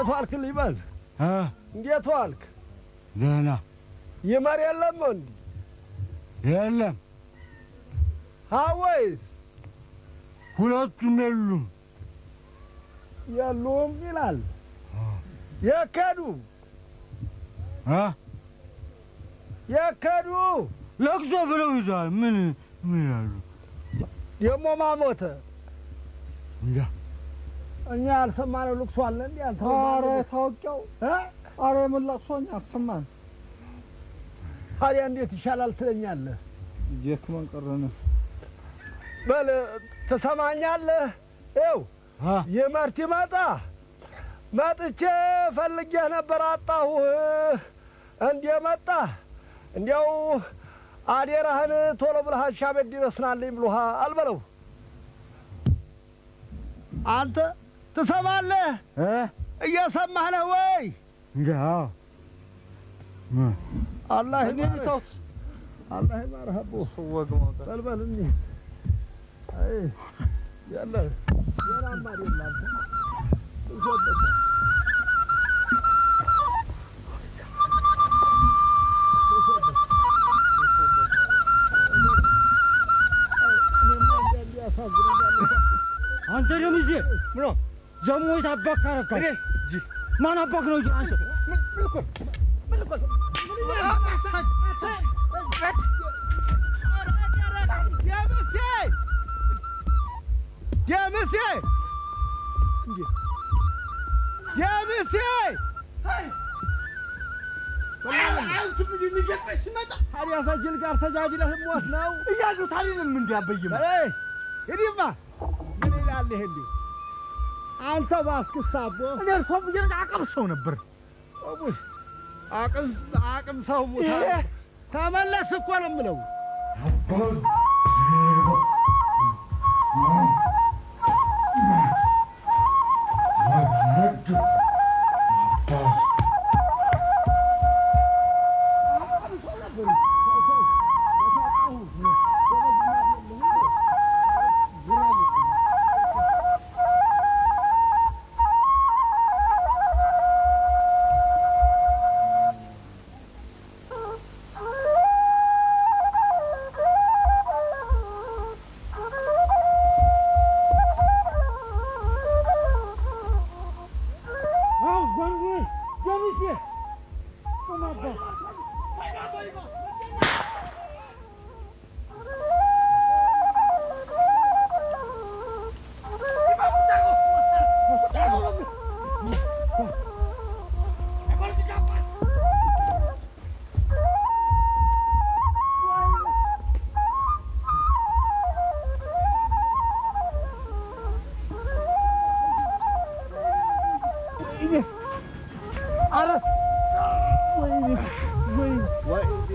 እንዴት ዋልክ ሊበል? እ እንዴት ዋልክ? ደህና ይመር የለም እንዲ የለም፣ ሀወይስ ሁለቱም የሉም። የሉም ይላል። የከዱ እ የከዱ ለቅሶ ብለው ይዘዋል። ምን ምን ያሉ ደግሞ ማሞተ እንጃ እኛ ያልሰማነው ልቅሶ አለ እንዲ ኧረ ታውቂያው ኧረ የምን ለቅሶኝ አልሰማን ታዲያ እንዴት ይሻላል ትለኛለህ? ደክመን ቀረን። በል ትሰማኛለህ? ይኸው እ ይመርት ይመጣ መጥቼ ፈልጌህ ነበር አጣሁህ። እንዴ መጣ እንዲያው አዴራህን ቶሎ ብለህ አሻ ቤት ድረስ ናልኝ ብሎሃ አልበለው። አንተ ትሰማለህ? እ እየሰማህ ነው ወይ? እንጃ አዎ። ምን አላህ እኔ ይማርህ፣ ተውት አላህ ይማርህ አቦ። ወግ ማውጣት በል በል እንሂድ። አይ ያለ የራማ አይደል አንተ እዞበት አንተ ደምዜ ምኖ ዘሞት አባክ ታረካል። ማን አባክ ነው? እንጂ አንተ ደምሴ ደምሴ ታዲያ ሰጅል ጋር ተጃጅለህ ሞት ነው እያሉት አልልም እንዲያበይም በይ ሂድማ ምን ይላል ይሄ እንዲሁ አንተ ባስክስ አቦ እኔ እርሶ ብዬ አቅም ሰው ነበር። ቆሙሽ አቅም አቅም ሰው ሙታ ተመለስ እኮ ነው የምለው አው ጓንጉ ደምሴ ቁማባ አረስ ወይኔ ወይኔ ወይኔ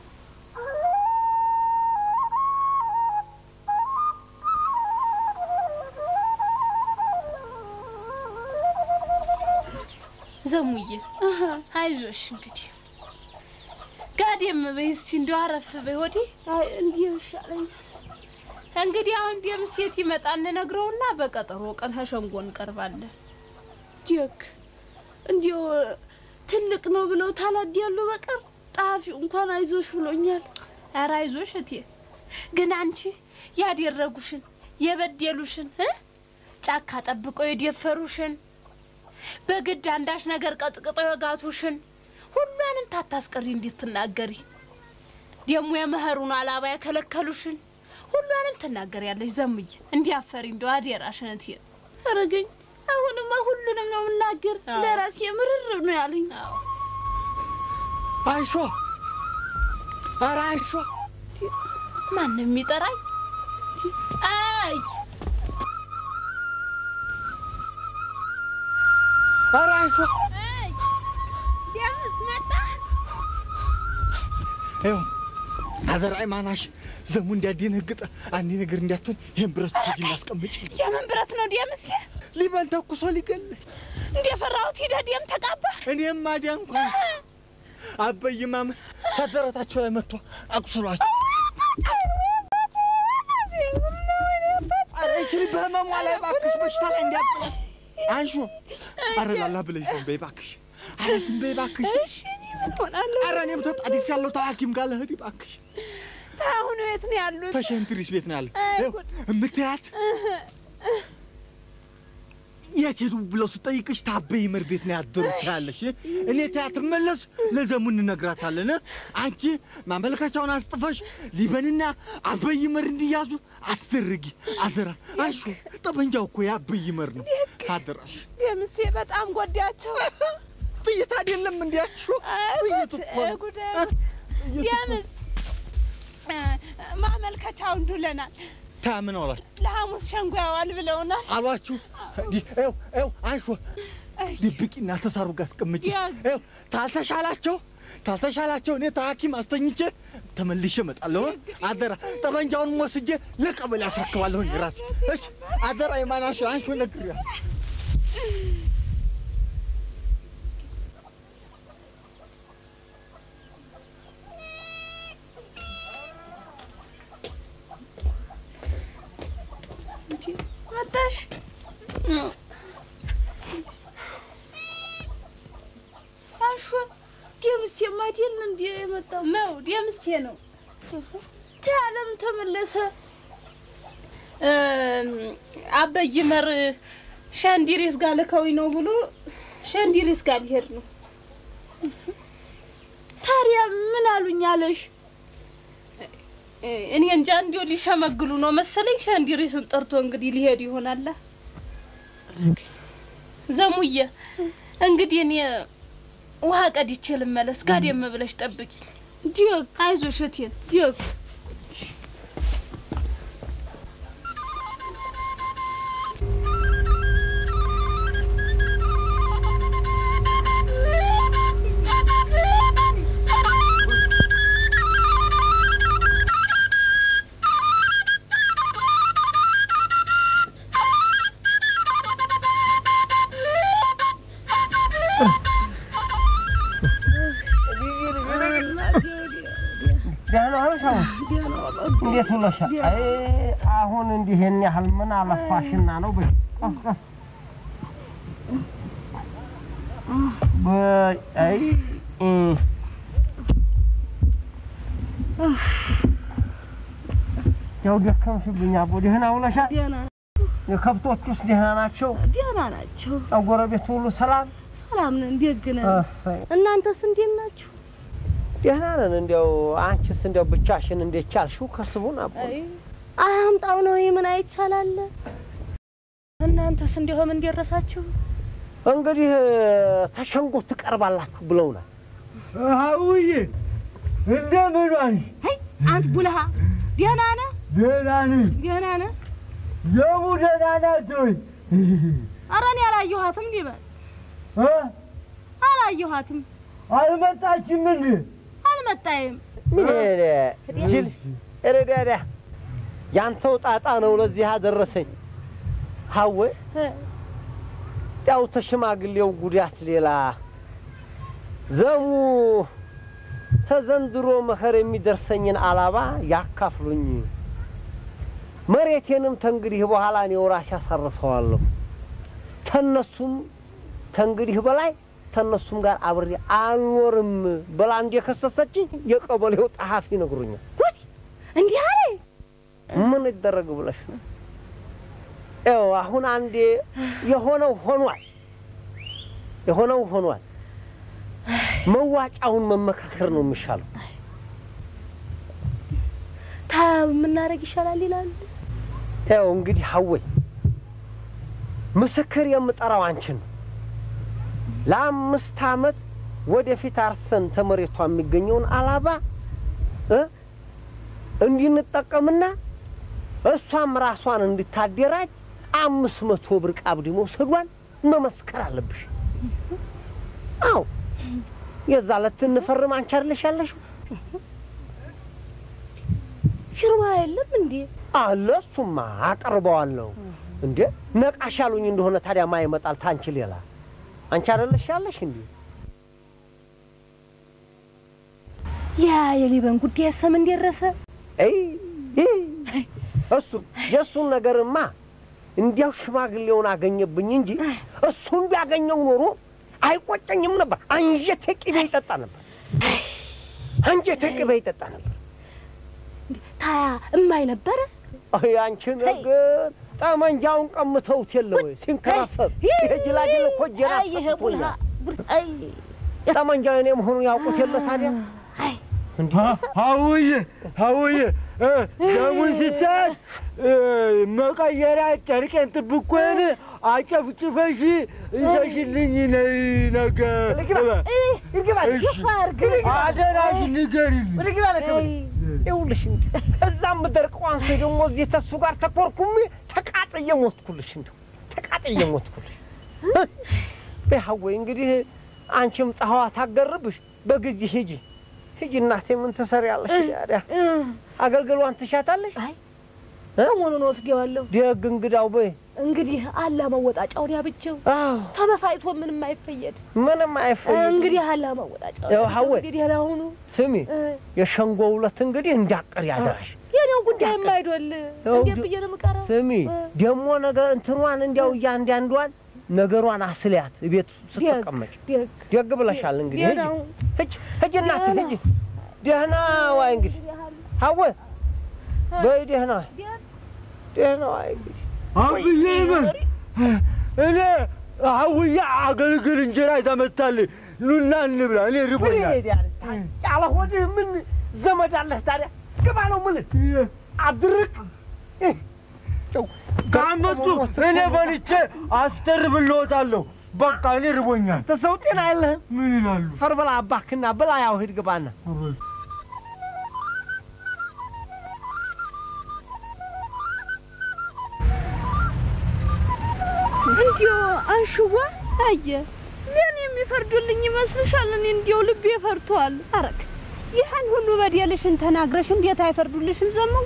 ዘሙዬ አይዞሽ እንግዲህ ጋዴም በይ እስኪ እንደው አረፍ በይ ወዲ አይ እንዲህ ይሻለኛል። እንግዲህ አሁን ደም ሴት ይመጣ እንነግረውና በቀጠሮ ቀን ተሸንጎ እንቀርባለን። ዲክ እንዲሁ ትልቅ ነው ብለው ታላድ ያሉ በቀር ጸሐፊው እንኳን አይዞሽ ብሎኛል። ኧረ አይዞሽ እቴ፣ ግን አንቺ ያደረጉሽን የበደሉሽን እ ጫካ ጠብቀው የደፈሩሽን በግድ አንዳች ነገር ቀጥቅጠው የጋቱሽን ሁሉንም ታታስቀሪ እንዴት ትናገሪ? ደግሞ የመኸሩን አላባ የከለከሉሽን ሁሉንም ትናገሪያለሽ። ዘሙዬ እንዲያፈሪ እንደው አደራሽን እቴ። አረገኝ አሁንማ ሁሉንም ነው የምናገር። አዎ። ለራሴ ምርር ነው ያለኝ። አዎ አይሾ ኧረ አይሾ ማን ነው የሚጠራኝ? አይ ኧረ አይሾ አይ ደምስ መጣ። ይኸው አደራይ ማናሽ ዘሙ እንዲያደነግጥ አንድ ነገር እንዲያትሆን ይህን ብረት ሰጅ እናስቀምጭ የምን ብረት ነው ደምስ? ሊበን ተኩሶ ሊገል እንደፈራሁት ሂደህ ደም ተቃባ። እኔም ማዲያ እንኳን አበይማም ተደረታቸው ላይ መጥቶ አቁስሏቸው ኧረ ይችል በህመሟ ላይ እባክሽ በሽታ ላይ እንዲያጥላት አንሾ አረ ላላ ብለሽ ዝም በይ እባክሽ። አረ ዝም በይ እባክሽ። እሺ እኔ ምን ሆናለሁ? አረ እኔም ተጣድፍ ያለው ተሐኪም ጋር ልሂድ እባክሽ። አሁን የት ነው ያሉት? ተሸንትሪስ ቤት ነው ያለው። አይ ይኸው ጉድ። እምትያት የት ሄዱ ብለው ስጠይቅሽ ታበይ ይመር ቤት ነው ያደሩት ያለሽ። እኔ ትያት መለስ ለዘሙ እንነግራታለን። አንቺ ማመልከቻውን አስጥፈሽ ሊበንና አበይ ይመር እንዲያዙ አስደርጊ አደራ። አንሹ ጠመንጃው እኮ የአበይ ይመር ነው። አደራሽ ደምሴ በጣም ጎዳቸው። ጥይት አይደለም እንዲያሹ ጥይት እኮ ነው። ጉድ ጥይት እኮ ነው። ደምስ እ፣ ማመልከቻውን ዱለናል። ታምን አሏችሁ ለሐሙስ ሸንጎ ያዋል ብለውናል። አሏችሁ እንዲህ ይኸው ይኸው አንሹ ድብቂና ተሳሩ ጋር አስቀምጪ። ያዝ። ይኸው ታልተሻላቸው ታልተሻላቸው እኔ ተሐኪም አስተኝቼ ተመልሼ እመጣለሁ። አደራ ጠመንጃውን ወስጄ ለቀበሌ አስረክባለሁ እኔ ራሴ። እሺ አደራ የማናሽ አንሹ ነግሬያ መጣሽ? አሹ ደምሴማ አይደል እንዴ የመጣው? ነው ደምስቴ ነው። ተያለም ተመለሰ። አበይ መር ሻንዲሪስ ጋር ልከውኝ ነው ብሎ ሻንዲሪስ ጋር ሊሄድ ነው። ታዲያ ምን አሉኝ አለሽ? እኔ እንጃ እንዲያው ሊሸመግሉ ነው መሰለኝ። ሻንዲሪስን ጠርቶ እንግዲህ ሊሄድ ይሆናል። ዘሙዬ እንግዲህ እኔ ውሃ ቀድቼ ልመለስ። ጋደም ብለሽ ጠብቂ። ዲዮግ አይዞሽ እቴን። ዲዮግ ደህና ነሽ? አሁን እንዴት ውለሻል? አይ አሁን እንዲህ ይሄን ያህል ምን አለፋሽና ነው? በይ ቀስ ቀስ በይ አይ እ ያው ደከምሽብኝ አቦ። ደህና ውለሻል? ደህና የከብቶቹስ ደህና ናቸው? ደህና ናቸው። ጎረቤት ሁሉ ሰላም? ሰላም ነን፣ ደግ ነን። እሰይ እናንተስ እንዴት ናችሁ? ደህና ነን። እንዲያው አንቺስ እንዲያው ብቻሽን እንዴት ቻልሽው? ከስቡን አቦ አያምጣው ነው ምን አይቻላለ። እናንተስ እንዲሁም እንደረሳችሁ እንግዲህ ተሸንጎ ትቀርባላችሁ ብለውናል። አውዬ እንደምን ዋልሽ? አይ አንት ቡልሃ ደህና ነህ? ደህና ነኝ። ደህና ነህ? ዘሙ ደህና ናት ወይ? ኧረ እኔ አላየኋትም ሊበል እ? አላየኋትም፣ አልመጣችም እንዴ? አልመጣይም። ምን ጅል ረዳዳ ያንተው ጣጣ ነው ለዚህ አደረሰኝ። ሀዌ ያው ተሽማግሌው ጉዳት ሌላ ዘሙ ተዘንድሮ መኸር የሚደርሰኝን አላባ ያካፍሉኝ። መሬቴንም ተንግዲህ በኋላ እኔው ራሴ አሳርሰዋለሁ። ተነሱም ተንግዲህ በላይ ተነሱም ጋር አብሬ አልኖርም ብላ እንደከሰሰችኝ የቀበሌው ጸሐፊ ነግሮኛል። እንዲህ አለ ምን ይደረግ ብለሽ ነው? ያው አሁን አንዴ የሆነው ሆኗል፣ የሆነው ሆኗል። መዋጫውን መመካከር ነው የሚሻለው። ታ የምናደርግ ይሻላል ይላሉ። ያው እንግዲህ ሀወይ ምስክር የምጠራው አንቺን ነው። ለአምስት ዓመት ወደፊት አርሰን ተመሬቷ የሚገኘውን አላባ እ እንዲንጠቀምና እሷም ራሷን እንድታደራጅ አምስት መቶ ብር ቃብድ መውሰዷን መመስከር አለብሽ። አዎ የዛ ዕለት እንፈርም አንቺ አይደለሽ ያለሽው ፊርማ የለም እንዴ? አለ። እሱማ አቀርበዋለሁ። እንዴ ነቃሽ ያሉኝ እንደሆነ ታዲያ ማ ይመጣል ታንቺ ሌላ አንቺ አይደለሽ ያለሽ እንዴ? ያ የሊበን ጉዳይ ሰም እንደረሰ አይ አይ፣ እሱ የእሱን ነገርማ እንዲያው ሽማግሌውን አገኘብኝ እንጂ እሱም ቢያገኘው ኖሮ አይቆጨኝም ነበር። አንጀቴ ቅቤ ይጠጣ ነበር። አንጀቴ ቅቤ ይጠጣ ነበር። ታያ እማይ ነበረ አይ አንቺ ነገር ጠመንጃውን ቀምተውት የለ ወይ ሲንከራፈፍ የጅላጅል እኮ እጄን አይ ይሄ ቡልሃ አስፈትቶኛል። ቡር- አይ ጠመንጃው የኔ መሆኑን ያውቁት የለ ታዲያ አይ ሀውዬ ሀውዬ ደሙን ስታይ መቀየሪያ ጨርቄን ጥብቆን አጨፍጭፈሽ ይዘሽልኝ ነይ ነገ አደራሽ ንገሪልኝ። ይኸውልሽ እንጂ እዛም ምደርቀው አንሶ ደግሞ እዚህ ተሱ ጋር ተኮርኩሜ ተቃጥዬ ሞትኩልሽ፣ እንደው ተቃጥዬ ሞትኩልሽ። በሀወይ እንግዲህ አንቺም ፀሐዋ ታገርብሽ፣ በጊዜ ሂጂ ሂጂ። እናቴ ምን ትሰሪያለሽ? ታዲያ አገልግሏን ትሻታለሽ። አይ ሰሞኑን ወስደዋለሁ። ደግ እንግዳው በይ። እንግዲህ አላ መወጣጫውን ያብቸው አዎ ተበሳይቶ ምንም አይፈየድ። ምንም አይፈልግም። እንግዲህ አላ መወጣጫውን ያው ሀወይ። እንግዲህ ደህና ሁኑ። ስሚ እ፣ የሸንጎ ውለት እንግዲህ እንዳቀር ያደራሽ። የኔው ጉዳይ የማይዶል ያው እንዴት ድ- ብዬ ነው የምቀረው? ስሚ እ፣ ደግሞ ነገር እንትኗን እንዲያው እያንዳንዷን ነገሯን አስልያት ቤት ስትቀመጭ ደግ ደግ ብለሻል። እንግዲህ ደህና ሂጂ ሁን። ሂጂ ሂጂ እናቴ ደህና። ሂጂ። ደህና ዋይ እንግዲህ ሀወ በይ ደህና ዋይ ደህና ዋይ እንግዲህ አብዬ ይበል እኔ ሀውዬ አገልግል እንጀራ ይዛመታልኝ ኑና እንብላ። እኔ ምን ርቦኛል። ይሄዳል? ያለ ሆድህ ምን ዘመድ አለህ ታዲያ? ግባ ነው የምልህ። አድርቅ ጨው ካመጡ እኔ በልቼ አስተርብልዎታለሁ። በቃ እኔ ርቦኛል። ተሰው ጤና የለህም። ምን ይላሉ? ፈር ብላ አባክና ብላ ያው ሂድ ግባና እንዲያው አንሽዋ አየ ምን የሚፈርዱልኝ ይመስልሻል? እኔ እንዲያው ልቤ ፈርቷል። አረግ ይህን ሁሉ በደልሽን ተናግረሽ እንዴት አይፈርዱልሽም? ዘመዋ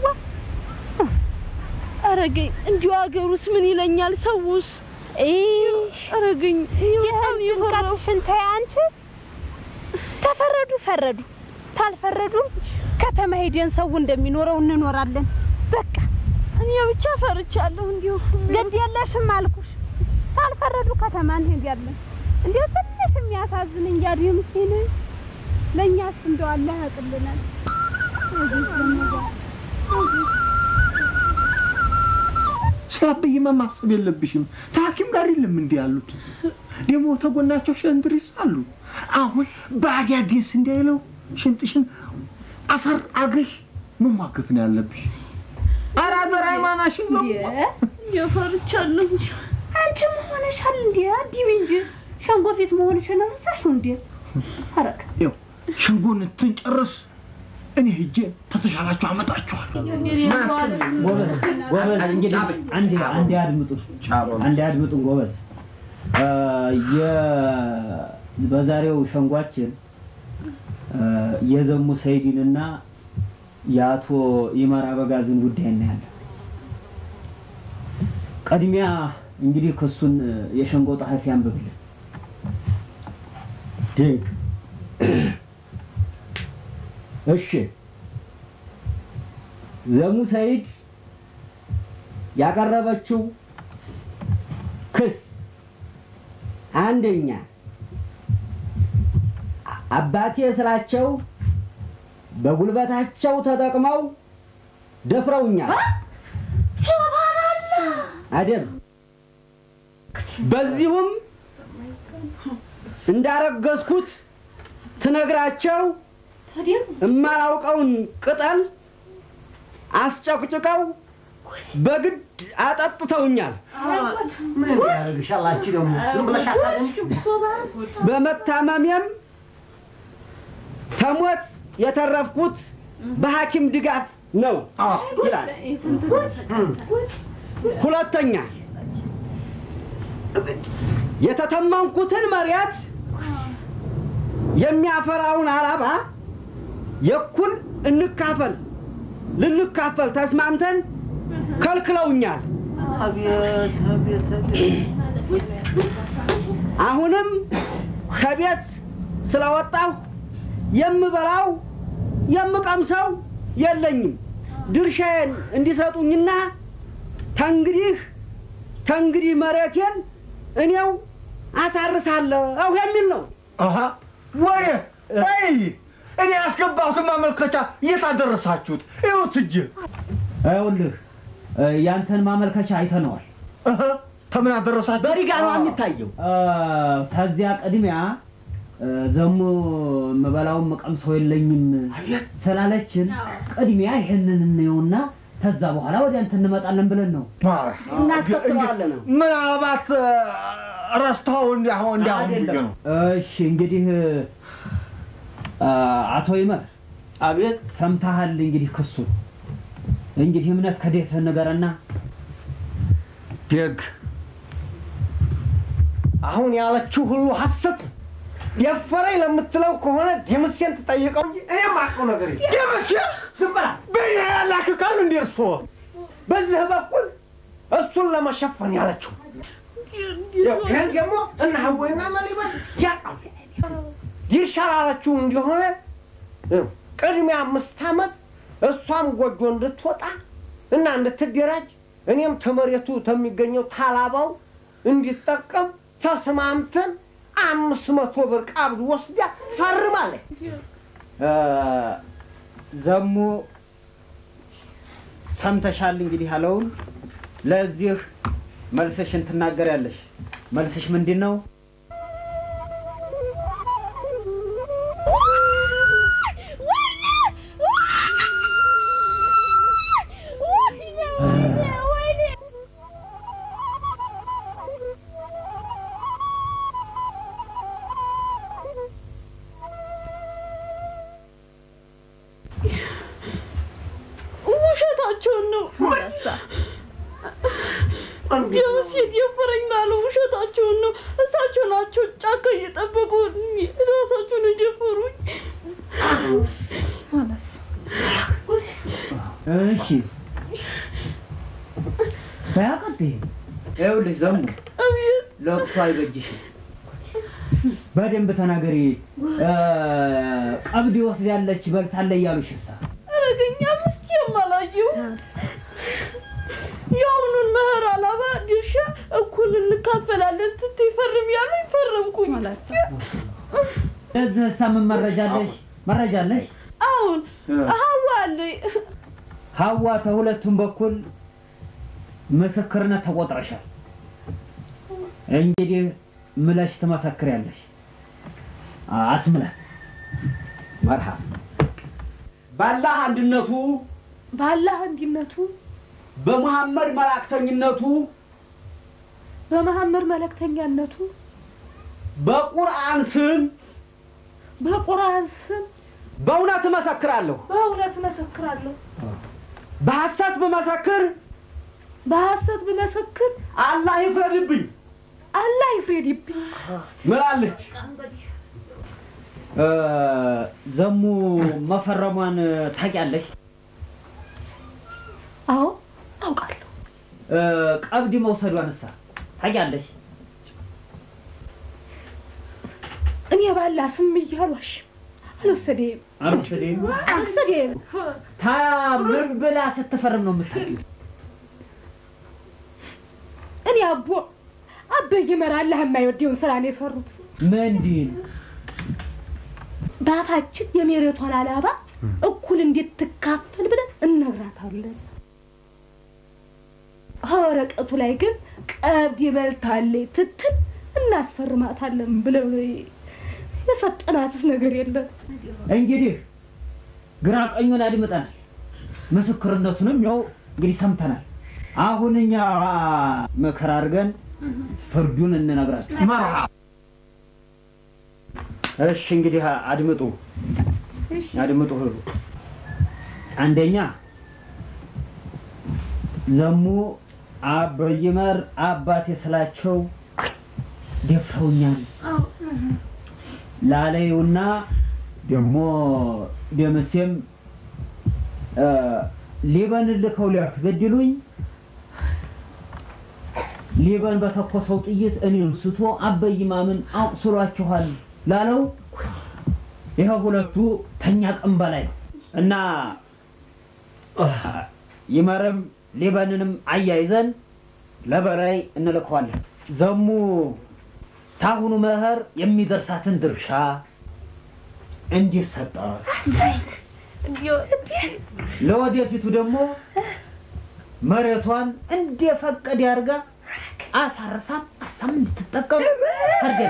አረገኝ። እንዲያው አገሩስ ምን ይለኛል? ሰውስ አረገኝ። ይህን ጭንቀትሽን ተይ አንቺ። ተፈረዱ ፈረዱ፣ ታልፈረዱ ከተማ ሄደን ሰው እንደሚኖረው እንኖራለን። በቃ እኔ ብቻ ፈርቻለሁ። እንዲሁ ግድ የለሽም አልኩሽ። ታልፈረዱ ከተማ እንሄዳለን። እንዲሁ ትንሽ የሚያሳዝን እንጃዱ ምስኪን ለእኛስ እንደው አላህ ያቅልናል። ስለ አበይማ ማሰብ የለብሽም። ከሐኪም ጋር የለም እንዲህ ያሉት ደግሞ ተጎናቸው ሸንድሪስ አሉ። አሁን በአዲያ ዴስ እንዳይለው ሽንጥሽን አሰር አድርገሽ መሟገት ነው ያለብሽ። ኧረ አደራ ሃይማናሽን ነው የፈርቻለሁ። አንቺ መሆንሻል እንዴ? አዲቢ እንጂ ሸንጎ ፊት መሆንሽን ረሳሽው እንዴ? አረግ ይኸው ሸንጎን ትንጨርስ እኔ ሂጄ ተተሻላችሁ አመጣችኋል። ጎበዝ ጎበዝ፣ እንግዲህ አንዴ አንዴ አድምጡ አንዴ አድምጡ ጎበዝ። አ፣ የ- በዛሬው ሸንጓችን አ፣ የዘሙ ሰይድንና የአቶ ይመር አበጋዝን ጉዳይ እናያለን። ቅድሚያ እንግዲህ ክሱን የሸንጎ ጸሐፊ አንብብልን። ድንቅ እሺ ዘሙ ሰይድ ያቀረበችው ክስ አንደኛ አባቴ ስላቸው በጉልበታቸው ተጠቅመው ደፍረውኛል። አደም በዚሁም እንዳረገዝኩት ትነግራቸው እማላውቀውን ቅጠል አስጨቅጭቀው በግድ አጠጥተውኛል። ምን ያደርግሻል? አንቺ ደግሞ ዝም ብለሽ አታደምጪም? በመታመሜም ከሞት የተረፍኩት በሐኪም ድጋፍ ነው ይላል። ሁለተኛ የተተመንኩትን መሬት የሚያፈራውን አላባ የኩል እንካፈል ልንካፈል ተስማምተን ከልክለውኛል። አሁንም ከቤት ስለወጣሁ የምበላው የምቀምሰው የለኝም። ድርሻዬን እንዲሰጡኝና ተንግዲህ ከእንግዲህ መሬቴን እኔው አሳርሳለሁ የሚል ነው። አሀ ወይ ወይ እኔ ያስገባሁትን ማመልከቻ የት አደረሳችሁት? ይኸውት እጅ ይኸውልህ እ፣ ያንተን ማመልከቻ አይተነዋል። እህ፣ ተምን አደረሳችሁ? በሪጋ ነው የሚታየው። እ፣ ከዚያ ቅድሚያ እ፣ ዘሙ የምበላውን የምቀምሰው የለኝም ስላለችን ቅድሚያ ይሄንን እንየውና ከዛ በኋላ ወደ አንተ እንመጣለን ብለን ነው። እናስከትለዋለን ነው። ምናልባት እ፣ ረስተው እንዲያሁ እንዲያሁ ብዬ ነው። እሺ እንግዲህ እ፣ አቶ ይመር አቤት ሰምተሃል? እንግዲህ ክሱን እንግዲህ እምነት ከዴት ንገረና ደግ አሁን ያለችው ሁሉ ሐሰት ደፈረኝ ለምትለው ከሆነ ደምሴን ትጠይቀው እንጂ እኔ የማውቀው ነገር የለም። ደምሴ ዝም በላ። በእኔ ያላክቃል እንዴ እርሶ? በዚህ በኩል እሱን ለመሸፈን ያለችው ይህን ደግሞ እነ ሀወይና መሊበት ያውቃሉ። ይሻል አለችው እንደሆነ ይኸው ቅድሚያ አምስት ዓመት እሷም ጎጆ እንድትወጣ እና እንድትደራጅ እኔም ተመሬቱ ተሚገኘው ታላባው እንዲጠቀም ተስማምተን አምስት መቶ ብር ቀብድ ወስዳ ፈርማለች። እ፣ ዘሙ ሰምተሻል? እንግዲህ ያለውን ለዚህ መልስሽን ትናገሪያለሽ። መልስሽ ምንድን ነው? ውሸታቸውን ነው ረሳ ቢያንስ የደፈረኝ ላለው ውሸታቸውን ነው። እሳቸው ናቸው ጫካ እየጠበቁ ራሳቸውን የደፈሩኝ። እሺ በያቀጥ ይኸውልሽ ዘሙ አቤት ለቅሶ አይበጅሽም። በደንብ ተናገሪ። እ፣ ቀብድ ወስዳለች በልታለ እያሉሽ እሳ አረገኛ ምስኪ የማላየው የአሁኑን መኸር አላባ ድርሻ እኩል እንካፈላለን ስትይ ፈርም ያሉኝ ፈረምኩኝ። ለዚህ እሳ ምን መረጃ አለሽ? መረጃ አለሽ? አሁን ሀዋ አለኝ ሀዋ ተሁለቱም በኩል ምስክርነት ተቆጥረሻል። እንግዲህ ምለሽ ትመሰክሪያለሽ። አስምላት መርሃብ ባላህ አንድነቱ ባላህ አንድነቱ በመሐመድ መላእክተኝነቱ በመሐመድ መልእክተኛነቱ በቁርአን ስም በቁርአን ስም በእውነት እመሰክራለሁ። በእውነት መሰክራለሁ። በሐሰት ብመሰክር በሐሰት ብመሰክር አላህ ይፍረድብኝ አላህ ይፍረድብኝ። ምላለች። እ፣ ዘሙ መፈረሟን ታውቂያለሽ? አዎ አውቃለሁ። እ፣ ቀብድ መውሰዷን እሳ ታውቂያለሽ? እኔ ባላ ስም እያሏሽ አልወሰደም አልወሰደም። አልወሰደም። ታ ምን ብላ ስትፈርም ነው የምታውቂው? እኔ አቦ አበይ መራ አላህ የማይወደውን ስራ ነው የሰሩት። ምንድን በአፋችን የመሬቷን አላባ እኩል እንድትካፈል ብለን እነግራታለን። ወረቀቱ ላይ ግን ቀብድ ይበልታለች ትትል እናስፈርማታለን ብለው ነው የሰጠናትስ ነገር የለም። እንግዲህ ግራ ቀኙን አድምጠናል። ምስክርነቱንም ያው እንግዲህ ሰምተናል። አሁን እኛ ምክር አድርገን ፍርዱን እንነግራችሁ። መርሃብ እሺ እንግዲህ አድምጡ አድምጡ ሁሉ አንደኛ ዘሙ አበይመር አባቴ ስላቸው ደፍረውኛል ላለዩና ደግሞ ደምሴም እ፣ ሊበን ልከው ሊያስገድሉኝ ሊበን በተኮሰው ጥይት እኔን ስቶ አበይ ማምን አቁስሏችኋል ላለው ይኸ ሁለቱ ተኛ ቀን በላይ ነው እና ይመርም ሊበንንም አያይዘን ለበላይ እንልከዋለን። ዘሙ ታሁኑ መኸር የሚደርሳትን ድርሻ እንዲሰጣት ለወደፊቱ ደግሞ መሬቷን እንደፈቀደ አድርጋ አሳርሳም አሳም እንድትጠቀም አድርገን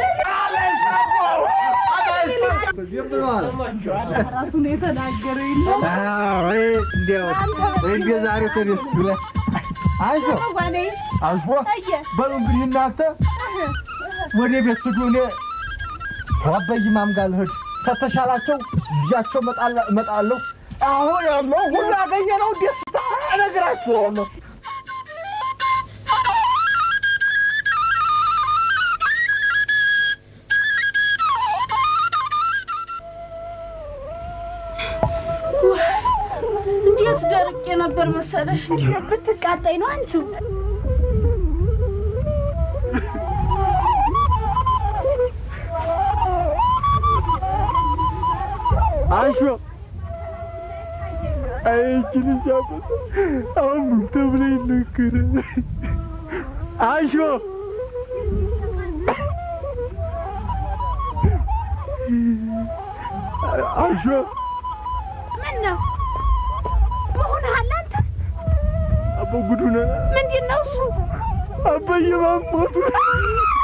ራሱ ነው የተናገረ የለም እንዲያው እንደ ዛሬ ተደስ ብለህ አይዞ ዋኔ አልፎ አየ በሉ እንግዲህ እናንተ ወደ ቤት ሂዱ። እኔ ከአበይ ማም ጋር ልሂድ። ከተሻላቸው ልጃቸው እመጣለ- እመጣለሁ። አሁን ያለው ሁሉ ያገኘነው ደስታ እነግራችኋለሁ። እንዴት ደርቄ ነበር መሰለሽ? እንዲህ ብትቃጣይ ነው አንቺው። አንሾ አይችን ሲያበጥ አሁን ተብለ ይነገረ አንሾ አንሾ ምን ነው መሆንሃል አንተ? አበጉዱነ ምንድን ነው እሱ? አበየ ማሞቱ